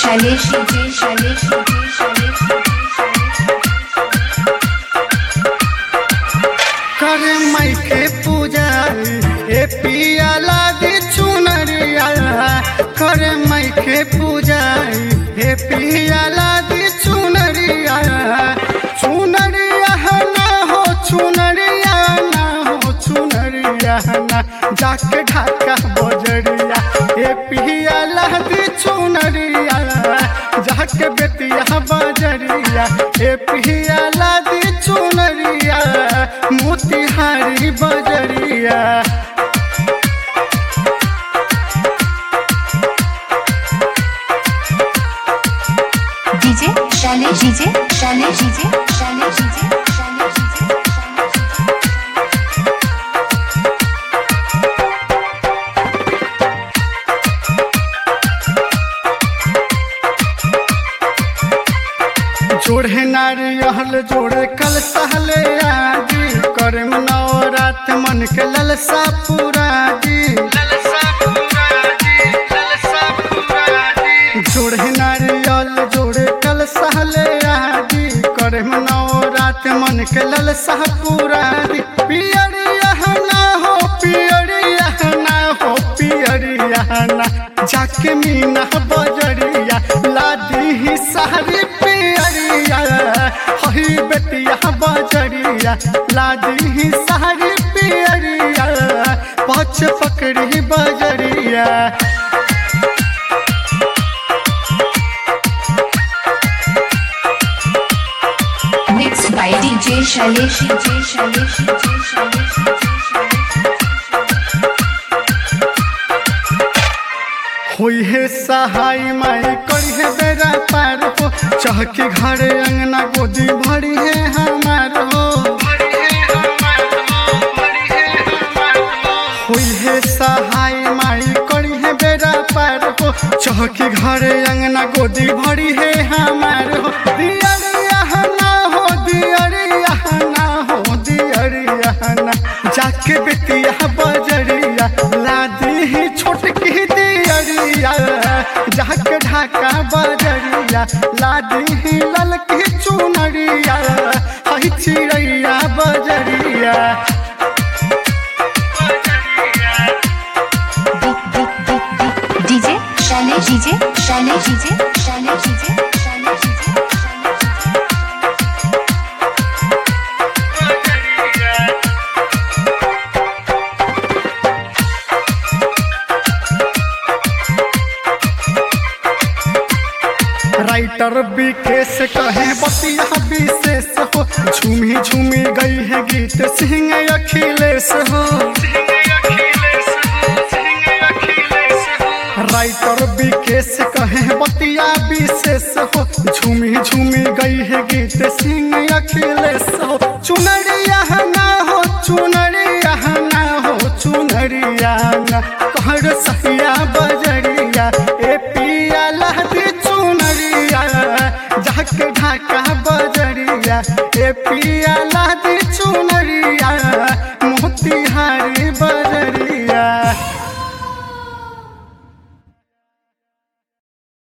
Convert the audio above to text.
Shailesh DJ Shailesh DJ Shailesh करे माई के पूजा ए पिया लादी चुनरिया करे माई के पूजा ए पिया लादी चुनरिया चुनरिया ना हो चुनरिया ना हो चुनरिया ना जाके ढाका बजरिया ए पिया लादी चुनरिया जाके बेतिया बजरिया ए पिया लादी चुनरिया मोतिहारी बजरिया DJ Shailesh DJ Shailesh DJ Shailesh DJ Shailesh DJ जोड़े नारियल जोड़े कल सहले आजी करे नवरात मन के ललसा पूरा जी जोड़े नारियल जोड़े कल सहले आजी करे नवरात मन के ललसा पूरा जी पियरिया ना हो पियरिया ना हो पियरिया ना जाके मीना बजरिया लादी ही सारी पियरिया हही बेटिया बजरिया लादी ही सारी पियरिया पछ पकड़ी बजरिया mix by DJ Shailesh DJ Shailesh DJ Shailesh होई है सहाय माई करी है बेरा पार हो चहके घरे अंगना गोदी भरी है हमार हो होई है सहाय माई करी है बेरा पार हो चहके घरे अंगना गोदी भरी है हमार हो दियरिया ना हो दियरिया ना हो दियरिया ना जाके बेतिया बजरिया लादी ही छोटकी दियरिया जाके ढाका बजरिया लादी ही ललकी चुनरिया हई चिड़ैया बजरिया DJ Shailesh DJ Shailesh DJ Shailesh DJ Shailesh DJ writer Vikesh कहे बतिया विशेष हो झूमी झूमी गई है गीत सिंह अखिलेश हो राइटर विकेश कहे बतिया विशेष हो झूमी झूमी गई है गीत सिंह अखिलेश हो चुनरिया ना हो चुनरिया ना हो चुनरिया ना कहर सहिया बजरिया ए पिया लहदी चुनरिया जाके ढाका